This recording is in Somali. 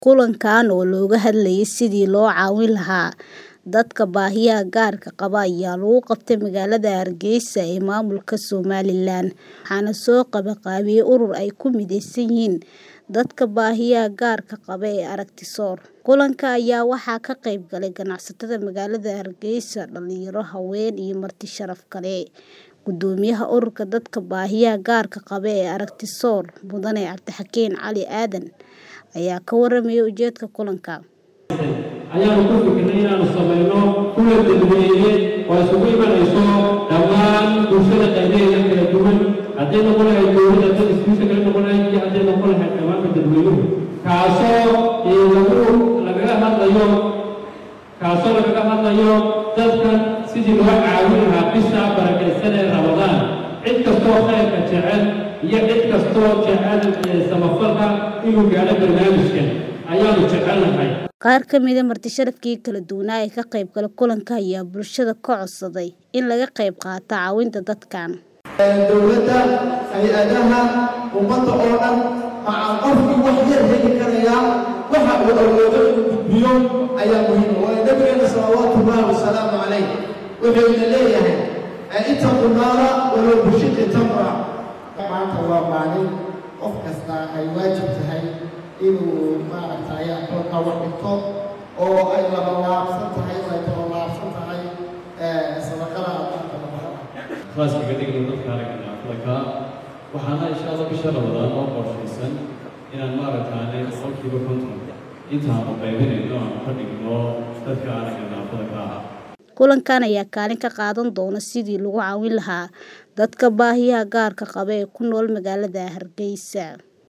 Kulankan oo looga hadlayay sidii loo caawin lahaa dadka baahiyaha gaarka qaba ayaa lagu qabtay magaalada Hargeysa ee maamulka Somaliland, waxaana soo qabanqaabiyay urur ay ku mideysan yihiin dadka baahiyaha gaarka qaba ee Aragtisoor. Kulanka ayaa waxaa ka qayb galay ganacsatada magaalada Hargeysa, dhalinyaro, haween iyo marti sharaf kale. Guddoomiyaha ururka dadka baahiyaha gaarka qaba ee Aragtisoor, Mudane Cabdixakiin Cali Aadan, ayaa ka warramay ujeedka kulanka. ayaanu ku fikirnay inaanu samayno kulan dadweyne oo isugu imanayso dhammaan bulshada qaybaheeda kala duwan hadday noqon lahayd dowladda dad iskuusha kala noqon lahayd iyo hadday noqon lahayd dhammaanka dadweynuhu kaasoo lagu lagaga hadlayo kaasoo lagaga hadlayo dadkan sidii loo caawin lahaa bisha barakaysan ee ramadaan cid kastoo khayrka jecel iyo cid kastoo jecel samafalka inuu gaadho barnaamijkan ayaanu jecelnahay Qaar ka mid ah marti sharafkii kala duwanaa ee ka qayb galay kulanka ayaa bulshada ka codsaday in laga qayb qaato caawinta dadkan. dowladda hay-adaha ummadda oo dhan maxaa qofkii wax yar heli karayaa waxa uu awoodo inuu gudbiyo ayaa muhiim waayo nabigeena salawaatu ullahi wasalaamu calayh wuxuu ina leeyahay ittaqu naara walow bishiqi tamra maanta waa maalin qof kasta ay waajib tahay inuu maaragtay akoonka wax dhigto oo ay laba laabsan tahay oo ay taba laabsan tahay sadaqada adoonka labaha khaaska dhigno dadka aragana aflaka waxaana insha allah bisha ramadaan oo qorshaysan inaan maaragtaanay boqolkiiba konton intaanu qaybinayno aan ka dhigno dadka aragana aflaka ah Kulankan ayaa kaalin ka qaadan doona sidii lagu caawin lahaa dadka baahiyaha gaarka qaba ee ku nool magaalada Hargeysa.